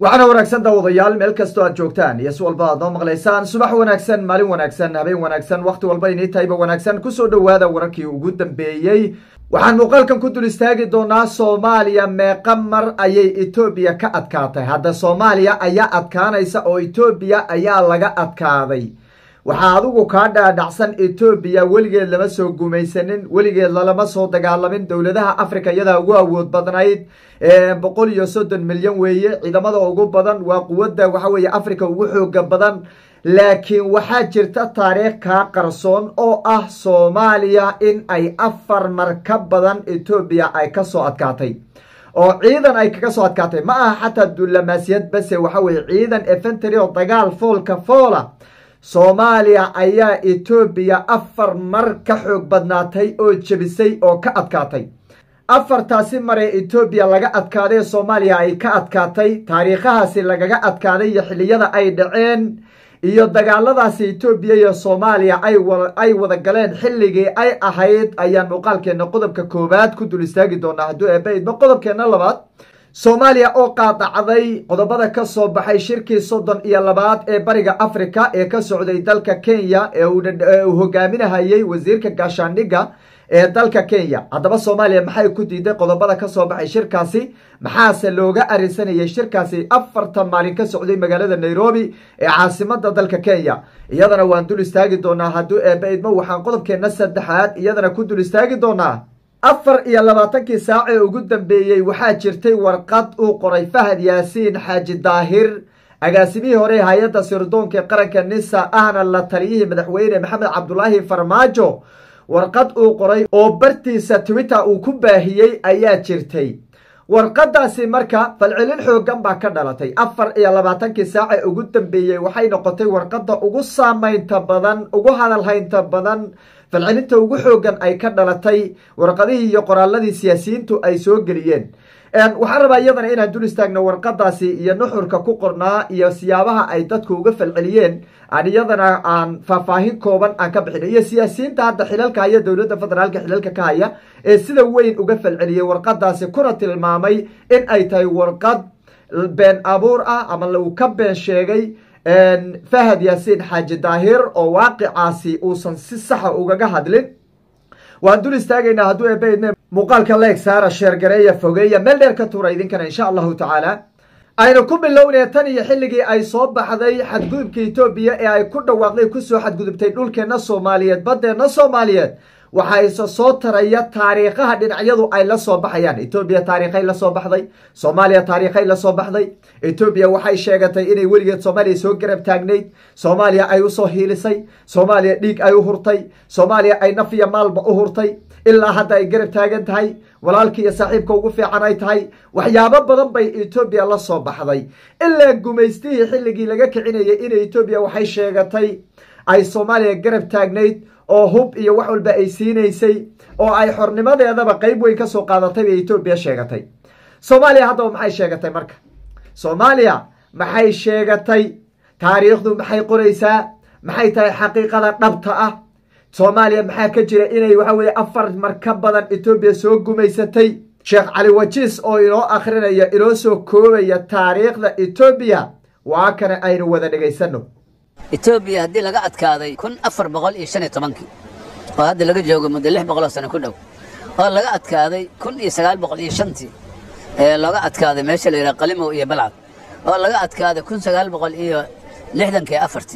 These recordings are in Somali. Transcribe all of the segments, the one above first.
waxaana wanaagsan daawadayaal meel kastoo aad joogtaan iyo si walba aad noo maqlaysaan subax wanaagsan maalin wanaagsan habeen wanaagsan wakhti walba inii tahayba wanaagsan kusoo dhowaada wararkii ugu dambeeyey waxaan muuqaalkan ku dul istaagi doonaa soomaaliya meeqa mar ayay etoobiya ka adkaatay hadda soomaaliya ayaa adkaanaysa oo etoobiya ayaa laga adkaaday waxaa adigu kaa dhaadhacsan etoobiya weligeed lama soo gumaysanin weligeed lalama soo dagaalamin dowladaha africa iyadaa ugu awood badnayd boqol iyo soddon milyan weeye ciidamada ugu badan waa quwadda waxa weeye africa ugu xooga badan laakiin waxaa jirta taariikh kaa qarsoon oo ah soomaaliya in ay afar mar ka badan etoobiya ay kasoo adkaatay oo ciidan ay kaga soo adkaatay ma aha xataa dullamaasiyad base waxa weye ciidan efentary oo dagaal foolka foola soomaaliya ayaa etoobiya afar mar ka xoog badnaatay oo jebisay oo ka adkaatay afartaasi maree etoobiya laga adkaaday ee soomaaliya ay ka adkaatay taariikhahaasi lagaga adkaaday iyo xilliyada ay dhaceen iyo dagaaladaasi etoobiya iyo soomaaliya ay wada galeen xilligii ay ahayd ayaan muuqaalkeena qodobka koowaad ku dul istaagi doonaa hadduu eebaidma qodobkeena labaad soomaaliya oo qaadacday qodobada ka soo baxay shirkii soddon iyo labaad ee bariga africa ee ka socday dalka kenya ee uu hogaaminahayey wasiirka gaashaandhigga ee dalka kenya haddaba soomaaliya maxay ku diiday qodobada ka soo baxay shirkaasi maxaase looga arisanayay shirkaasi afartan maalin ka socday magaalada nairobi ee caasimada dalka kenya iyadana waan dul istaagi doonaa hadduu eeba idmo waxaan qodobkeena saddexaad iyadana ku dul istaagi doonaa afar iyo labaatankii saac ee ugu dambeeyey waxaa jirtay warqad uu qoray fahad yaasiin xaaji daahir agaasimihii hore hay-adda sirdoonka ee qaranka nisa ahna la taliyihii madaxweyne maxamed cabdulaahi farmaajo warqad uu qoray oo bartiisa twitter uu ku baahiyey ayaa jirtay warqadaasi marka falcelin xoogan baa ka dhalatay afar iyo labaatankii saac ee ugu dambeeyey waxay noqotay warqadda ugu saamaynta badan ugu hadalhaynta badan falcelinta ugu xoogan ay ka dhalatay warqadihii iyo qoraaladii siyaasiyiintu ay soo geliyeen waxaan rabaa iyadana inaan dul istaagno warqadaasi iyo nuxurka ku qornaa iyo siyaabaha ay dadku uga falceliyeen aan iyadana aan faahfaahin kooban aan ka bixino iyo siyaasiyiinta hadda xilalka haya dowladda federaalka xilalka ka haya ee sida weyn uga falceliyey warqadaasi kuna tilmaamay in ay tahay warqad been abuur ah ama lagu ka been sheegay fahad yaasiin xaaji daahir oo waaqicaasi uusan si saxa ugaga hadlin waan dul istaagaynaa hadduu eebaydme muuqaalka leeg saara sheergareeya fogeeya meel dheer ka tuura idinkana insha allahu tacaala aynu ku bilownaya tan iyo xilligii ay soo baxday xadgudubka etoobiya ee ay ku dhawaaqday kusoo xadgudubtay dhulkeenna soomaaliyeed baddeenna soomaaliyeed waxaa isa soo taraya taariikhaha dhinacyadu ay la soo baxayaan etoobiya taariikhay la soo baxday soomaaliya taariikhay la soo baxday etoobiya waxay sheegatay inay weligeed soomaaliya soo garab taagnayd soomaaliya ay usoo hiilisay soomaaliya dhiig ay u hurtay soomaaliya ay naf iyo maalba u hurtay ilaa hadda ay garab taagan tahay walaalka iyo saaxiibka ugu fiican ay tahay waxyaabo badan bay etoobiya la soo baxday ilaa gumaystihii xilligii laga kicinayay in etoobiya waxay sheegatay ay soomaaliya garab taagnayd oo hub iyo wax walba ay siinaysay oo ay xornimadeedaba qeyb weyn ka soo qaadatay bay etoobiya sheegatay soomaaliya haddaba maxay sheegatay marka soomaaliya maxay sheegatay taariikhdu maxay qoraysaa maxay tahay xaqiiqada dhabta ah soomaaliya maxaa ka jira inay waxa weye afar mar ka badan etoobiya soo gumaysatay sheekh cali wajiis oo inoo akhrinaya inoo soo koobaya taariikhda etoobiya waa kana aynu wada dhegaysano etoobiya haddii laga adkaaday kun afar boqol iyo shan iyo tobankii oo hadda laga joogo muddo lix boqol oo sano ku dhow oo laga adkaaday kun iyo sagaal boqol iyo shantii ee looga adkaaday meesha la yidhaha qalimow iyo balcad oo laga adkaaday kun sagaal boqol iyo lixdankii afartii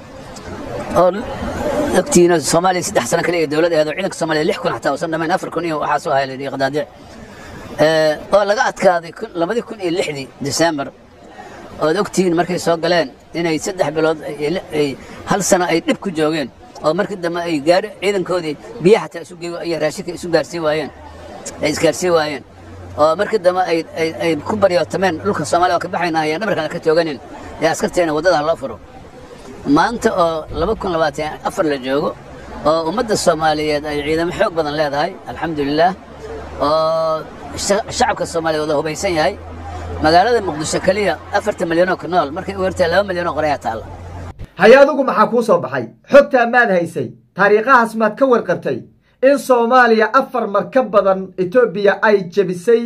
oo ogtiina soomaaliya saddex sano kaliya dowlad aheed oo ciidanka soomaaliya lix kun xataa uusan dhamayn afar kun iyo waxaa soo haya la yidhi qadaadic oo laga adkaaday labadii kun iyo lixdii disembar ood ogtihiin markay soo galeen inay saddex bilood hal sano ay dhib ku joogeen oo markii dambe ay gaari ciidankoodii biyaha xataa isu iyo raashinka isu gaarsiin waayeen ay isgaarsiin waayeen oo markii dambe ay ku baryootameen dhulka soomaaliya oo ka baxayna ayaan dhabarkana ka tooganin ee askarteena waddada loo furo maanta oo laba kun labaatan afar la joogo oo ummadda soomaaliyeed ay ciidamo xoog badan leedahay alxamdulilaah oo shacabka soomaaliya wada hubaysan yahay magaalada muqdisho keliya afartan milyanoo ku nool markay u hertahay laba milyanoo qorayaa taalla haye adugu maxaa kuu soo baxay xogtaa maad haysay taariikhahaas maad ka warqabtay in soomaaliya afar mar ka badan etoobiya ay jebisay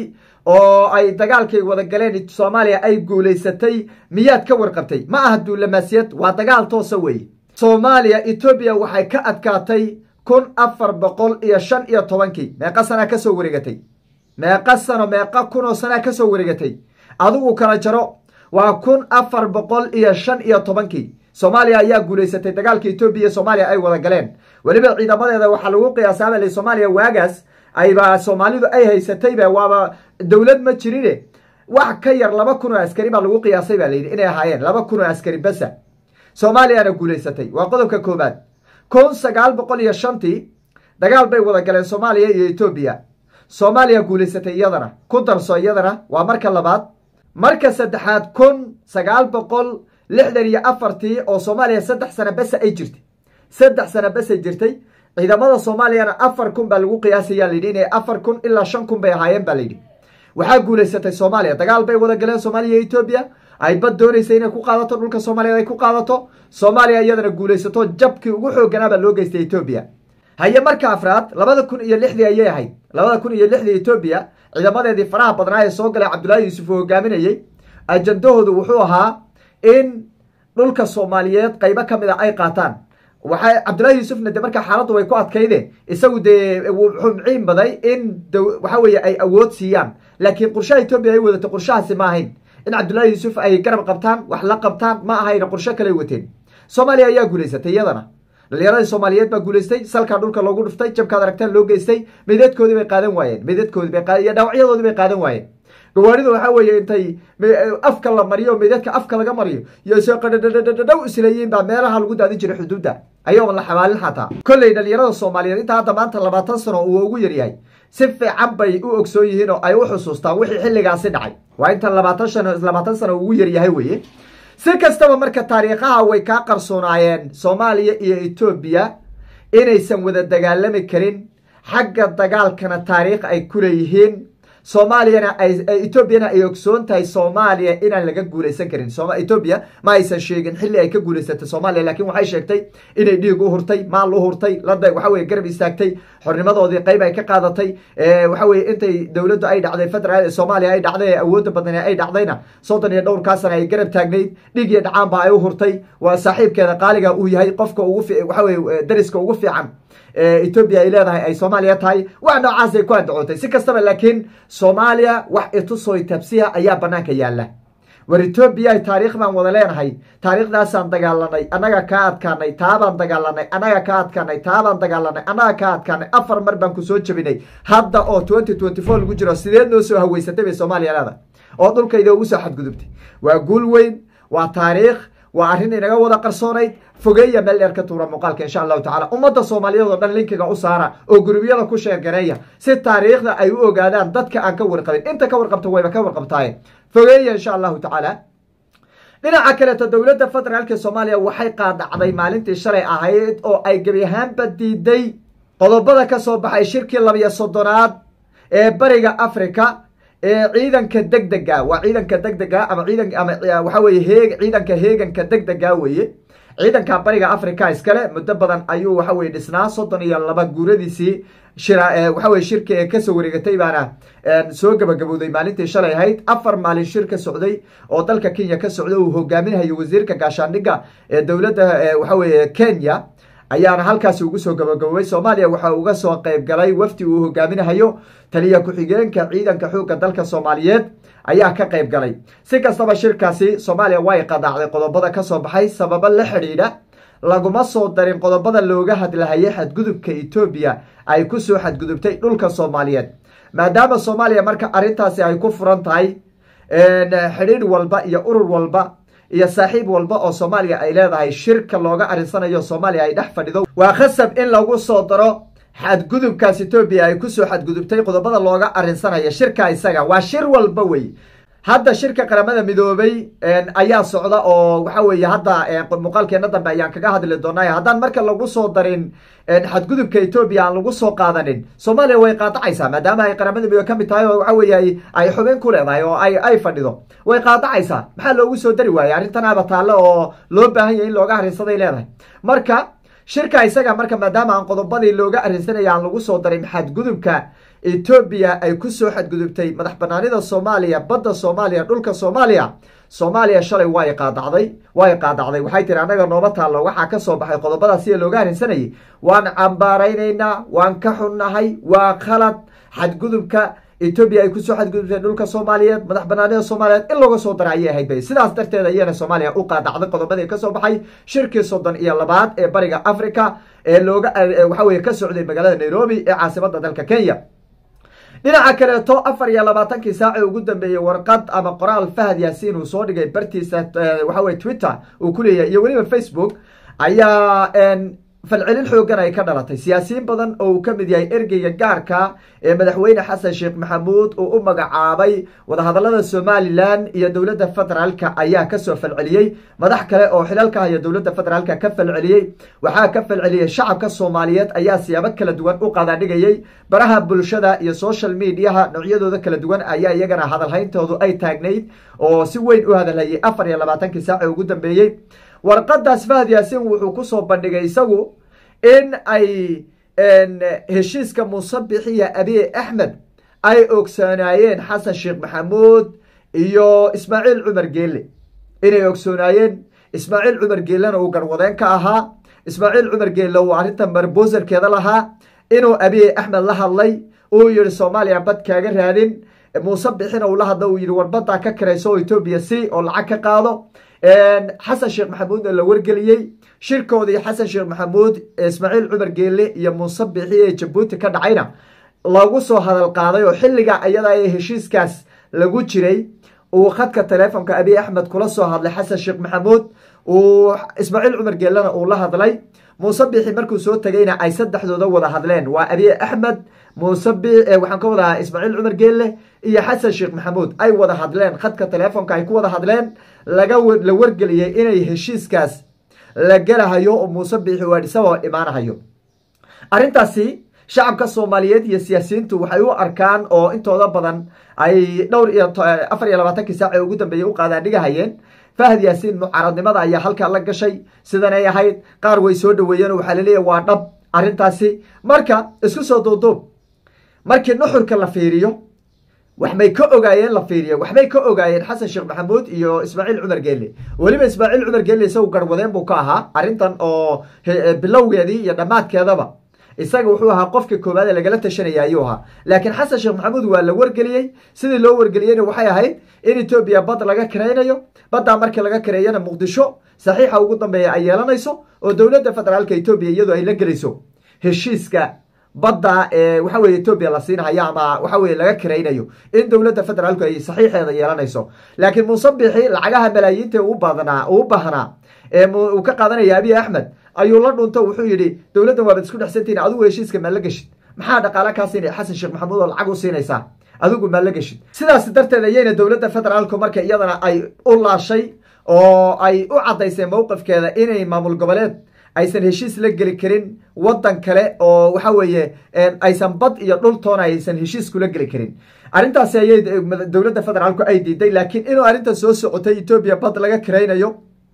oo ay dagaalkay wada galeen soomaaliya ay guulaysatay miyaad ka warqabtay ma aha duulamaasiyad waa dagaal toosa weeye soomaaliya etoobiya waxay ka adkaatay kun afar boqol iyo shan iyo tobankii meeqa sanaa kasoo wareegatay meeqa sano meeqa kun oo sanaa kasoo wareegatay adigu kala jaro waa kun afar boqol iyo shan iyo tobankii soomaaliya ayaa guulaysatay dagaalka etoobiya soomaaliya ay wada galeen weliba ciidamadeeda waxaa lagu qiyaasaabale soomaaliya waagaas ayba soomaalidu ay haysatayba waaba dowlad ma jirine wax ka yar laba kun oo askari baa lagu qiyaasay baa layidhi inay ahaayeen laba kun oo askari basa soomaaliyana guulaysatay waa qodobka koobaad kun sagaal boqol iyo shantii dagaal bay wada galeen soomaaliya iyo etoobiya soomaaliya guulaysatay iyadana ku darso iyadana waa marka labaad marka saddexaad kun sagaal boqol lixdan iyo afartii oo soomaaliya saddex sano bese ay jirtay saddex sano besay jirtay ciidamada soomaaliyana afar kun baa lagu qiyaasaya layidhi inay afar kun ilaa shan kun bay ahaayeen baa layidhi waxaa guulaysatay soomaaliya dagaal bay wada galeen soomaaliya iyo etoobiya ay bad doonaysa inay ku qaadato dhulka soomaaliya ay ku qaadato soomaaliya iyadana guulaysato jabkii ugu xooganaa baa loo geystay etoobiya haye marka afraad labada kun iyo lixdii ayay ahayd labada kun iyo lixdii etoobiya ciidamadeedii faraha badnaa ee soo galay cabdullaahi yuusuf uu hogaaminayey ajandahoodu wuxuu ahaa in dhulka soomaaliyeed qaybo ka mid a ay qaataan waxay cabdullaahi yuusufna de markaa xaaladdu way ku adkayde isagu dee wuxuu miciin baday in waxa weeye ay awood siiyaan laakiin qorshaha etoobiya ay wadatay qorshahaasi ma ahayn in cabdullaahi yuusuf ay garab qabtaan wax la qabtaan ma ahayna qorsho kale wateen soomaaliya ayaa guulaysatay iyadana dhalinyaradii soomaaliyeed baa guulaystay salkaa dhulka loogu dhuftay jabkaad aragtaan loo geystay meydadkoodii bay qaadan waayeen meydadkoodii bay iyo dhaawacyadoodii bay qaadan waayeen gawaaridu waxaa weeye intay afka la mariyo meydadka afka laga mariyo iyo soo qadhadhadhadhow isleeyiin baa meelaha lagu daadin jiray xuduudda ayooban la xabaalin xataa kolley dhalinyarada soomaaliyeed intaa hadda maanta labaatan sano uu ugu yaryahay si fiican bay u ogsoon yihiin oo ay u xusuustaan wixii xilligaasi dhacay waa inta labaatan shan labaatan sano ugu yaryahay weye si kastaba marka taariikhaha way kaa qarsoonaayeen soomaaliya iyo etoobiya inaysan wada dagaalami karin xagga dagaalkana taariikh ay ku leeyihiin soomaaliyana etoobiyana ay ogsoon tahay soomaaliya inaan laga guulaysan karin etoobiya ma aysan sheegin xilli ay ka guulaysatay soomaaliya lakin waxay sheegtay inay dhiig u hurtay maal u hurtay lada waxa weye garab istaagtay xornimadoodii qayb ay ka qaadatay waxa weye intay dowladdu ay dhacday federaal soomaaliya ay dhacday ee awoodda badan ay dhacdayna soddon iyo dhowrkaa sana ay garab taagnayd dhiig iyo dhacaanba ay u hurtay waa saaxiibkeeda qaaliga uu yahay qofka ugu waxa weye dariska ugu fiican etoobiya ay leedahay ay soomaaliya tahay wax noocaasay ku andacootay si kastaba laakiin soomaaliya wax itusoy tabsiya ayaa banaanka yaala war etoobiya taariikh baan wada leenahay taariikhdaasaan dagaalanay annaga kaa adkaanay taabaan dagaalanay annaga kaa adkaanay taabaan dagaalanay annaga kaa adkaanay afar mar baan kusoo jabinay hadda oo twenty twenty four lagu jiro sideed noo soo haweysatay bay soomaaliya leedahay oo dhulkayda ugu soo xadgudubtay waa guul weyn waa taariikh waa arrin inaga wada qarsoonayd fogeeya meel dheer ka tuura muuqaalka insha allahu tacala ummadda soomaaliyeed oo dhan linkiga u saara oo gurubyada ku sheergareeya si taariikhda ay u ogaadaan dadka aan ka warqabin inta ka warqabta wayba ka warqabtaaye fogeeya insha allahu tacaala dhinaca kaleeto dowladda federaalka soomaaliya waxay qaadacday maalintii shalay ahayd oo ay gebi ahaanba diiday qodobada ka soo baxay shirkii labiyo soddonaad ee bariga africa ee ciidanka deg dega waa ciidanka deg dega ama ciidan ama waxa weye heeg ciidanka heeganka deg dega weye ciidanka bariga africa iskale muddo badan ayuu waxa weye dhisnaa soddon iyo laba guuradiisii shira waxa weye shirka ee kasoo wareegatay baana soo gabagabowday maalintii shalay ahayd afar maalin shir ka socday oo dalka kenya ka socda uu hogaaminayo wasiirka gaashaandhigga ee dowladda waxa weye kenya ayaana halkaasi ugu soo gabagaboobay soomaaliya waxaa uga soo qayb galay wafdi uu hogaaminahayo taliya ku-xigeenka ciidanka xoogga dalka soomaaliyeed ayaa ka qayb galay si kastaba shirkaasi soomaaliya way qadaacday qodobada ka soo baxay sababo la xidhiidha laguma soo darin qodobada looga hadlahayay xadgudubka etoobiya ay ku soo xadgudubtay dhulka soomaaliyeed maadaama soomaaliya marka arrintaasi ay ku furan tahay xidhiidh walba iyo urur walba iyo saaxiib walba oo soomaaliya ay leedahay shirka looga arinsanayo soomaaliya ay dhex fadhido waa khasab in lagu soo daro xadgudubkaas etoobiya ay kusoo xadgudubtay qodobada looga arinsanayo shirka isaga waa shir walba wey hadda shirka qaramada midoobay ayaa socda oo waxa weeye hadda muuqaalkeena dambe ayaan kaga hadli doonay haddaan marka lagu soo darin xadgudubka etoobiya aan lagu soo qaadanin soomaaliya way qaadacaysaa maadaama ay qaramada midoobe ka mid tahay oo waxa weeye ay xubin ku leedahay oo ay ay fadhido way qaadacaysaa maxaa loogu soo dari waayey arrintanaaba taalle oo loo baahan yahay in looga arrinsaday leedahay marka shirka isaga marka maadaama aan qodobadii looga arrinsanaya aan lagu soo darin xadgudubka etoobiya ay kusoo xadgudubtay madax banaanida soomaaliya badda soomaaliya dhulka soomaaliya soomaaliya shalay waa qaadacday waa qaadacday waxay tiri annaga nooma taallo waxaa ka soo baxay qodobadaas sida looga harinsanayay waan cambaaraynaynaa waan ka xunnahay waa khalad xadgudubka etoobiya ay kusoo xadgudubtay dhulka soomaaliyeed madax banaanida soomaaliyeed in looga soo dara ayay ahayd bay sidaas darteed ayana soomaaliya u qaadacday qodobadii kasoo baxay shirkii soddon iyo labaad ee bariga africa ee looga waxa weye ka socday magaalada nairobi ee caasimada dalka kenya dhinaca kaleeto afar iyo labaatankii saaci ugu dambeeyey warqad ama qoraal fahad yaasiin uu soo dhigay bartiisa waxa weye twitter uu ku leeyahay iyo weliba facebook ayaa falcelin xoogan ay ka dhalatay siyaasiyiin badan oo uu ka mid yahay ergeyga gaarka ee madaxweyne xasan sheekh maxamuud uu u magacaabay wadahadalada somalilan iyo dowladda federaalka ayaa kasoo falceliyey madax kale oo xilalka haya dowladda federaalka ka falceliyey waxaa ka falceliyey shacabka soomaaliyeed ayaa siyaabo kala duwan u qadaadhigayey baraha bulshada iyo social mediaha noocyadooda kala duwan ayaa iyagana hadalhayntoodu ay taagnayd oo si weyn u hadalhayay afar iyo labaatankii saaci ugu dambeeyey warqadaas fahad yaasiin wuxuu kusoo bandhigay isagu in ay heshiiska musabixiya abiy axmed ay ogsoonaayeen xasan sheekh maxamuud iyo ismaaciil cumar geelle inay ogsoonaayeen ismaaciil cumar geellena uu garwadeen ka ahaa ismaaciil cumar geelle uu arrintan barboserkeeda lahaa inuu abiy axmed la hadlay uu yihi soomaaliya bad kaaga raadin muusabixina uu la hadla uu yihi war baddaa ka karayso oo etoobiya si oo lacag ka qaado xasan sheekh maxamuudna la wargeliyey shirkoodii xasan sheekh maxamuud ismaaciil cumar geelle iyo muusabixi ee jabuuti ka dhacayna lagu soo hadal qaaday oo xilliga ayada ee heshiiskaas lagu jiray uu khadka teleefonka abiy axmed kula soo hadlay xasan sheekh maxamuud uu ismaaciil cumar geellena uu la hadlay muusabixi markuu soo tegayna ay saddexdooda wada hadleen waa abiy axmed muusabi waxaan ka wadahaa ismaaciil cumar geelle iyo xasan sheekh maxamuud ay wada hadleen khadka teleefonka ay ku wada hadleen laga la wargeliyey inay heshiiskaas la gelahayo oo muusabixi waadhisaboo imaanahayo arrintaasi shacabka soomaaliyeed iyo siyaasiyiintu waxay u arkaan oo intooda badan ay dhowr iyo afar iyo labaatankii saaci ugu dambeeyey u qaadaadhigahayeen fahad yaasiin mucaaradnimada ayaa halkaa la gashay sidanay ahayd qaar way soo dhaweeyeen oo waxaa laleeyahy waa dhab arrintaasi marka isku soo duuduub markii nuxurka la fiiriyo waxbay ka ogaayeen la fiiriyo waxbay ka ogaayeen xasan sheekh maxamuud iyo ismaaciil cumar geelle weliba ismaaciil cumar geelle isagu garwadeen buu ka ahaa arrintan oo bilowgeedii iyo dhammaadkeedaba isaga wuxuu ahaa qofka koowaad ee lagala tashanaya ayuu ahaa laakiin xasan sheekh maxamuud waa la wargeliyey sidii loo wargeliyeyna waxay ahayd in etoobiya bad laga karaynayo baddaa markii laga kareeyana muqdisho saxiixa ugu dambeeya ay yeelanayso oo dowladda federaalka etoobiya iyadoo ay la gelayso heshiiska badda ee waxa weye etoobiya la siinahayo ama waxa weye laga karaynayo in dowladda federaalku ay saxiixeeda yeelanayso laakiin muusabixi lacagaha malaayiinta u badnaa uu baahnaa ee uu ka qaadanaya abiy axmed ayuu la dhunto wuxuu yidhi dowladdan waabad isku dhexsantihin adigu heshiiska maa la geshid maxaa dhaqaale kaa siinaya xasan sheekh maxamuud oo lacag u siinaysaa adigu maa la geshid sidaas darteed ayayna dowladda federaalku marka iyadana ay u laashay oo ay u caddaysay mowqifkeeda inay maamul goboleed aysan heshiis la geli karin waddan kale oo waxa weeye aysan bad iyo dhultoona aysan heshiis kula geli karin arrintaasi ayay dowladda federaalku ay diiday laakiin inuu arrintan soo socotay etoobiya bad laga karaynayo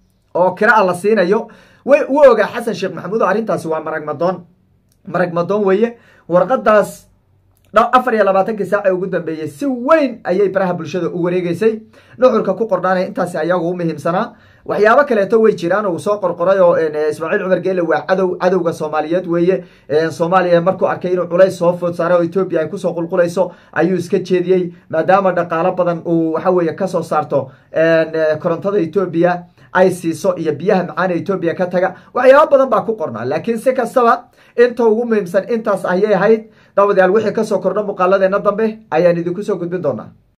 oo kiraa la siinayo way u ogaa xasan sheekh maxamuud oo arrintaasi waa maragmadoon maragmadoon weeye warqadaas afar iyo labaatankii saaca ugu dambeeyey si weyn ayay baraha bulshada u wareegeysay nuxurka ku qornaanaya intaasi ayagu u muhiimsanaa waxyaabo kaleeto way jiraan uu soo qorqoray oo ismaaciil cumar geele waa cadow cadowga soomaaliyeed weeye soomaaliya markuu arkay inuu culays soo food saaray oo etoobiya ay kusoo qulqulayso ayuu iska jeediyey maadaama dhaqaalo badan uu waxa weeye kasoo saarto korontada etoobiya ay siiso iyo biyaha macaana etoobiya ka taga waxyaabo badan baa ku qornaa laakiin si kastaba inta ugu muhiimsan intaas ayay ahayd dabadayaal wixii kasoo kordho muuqaaladeena dambe ayaan idinku soo gudbin doonaa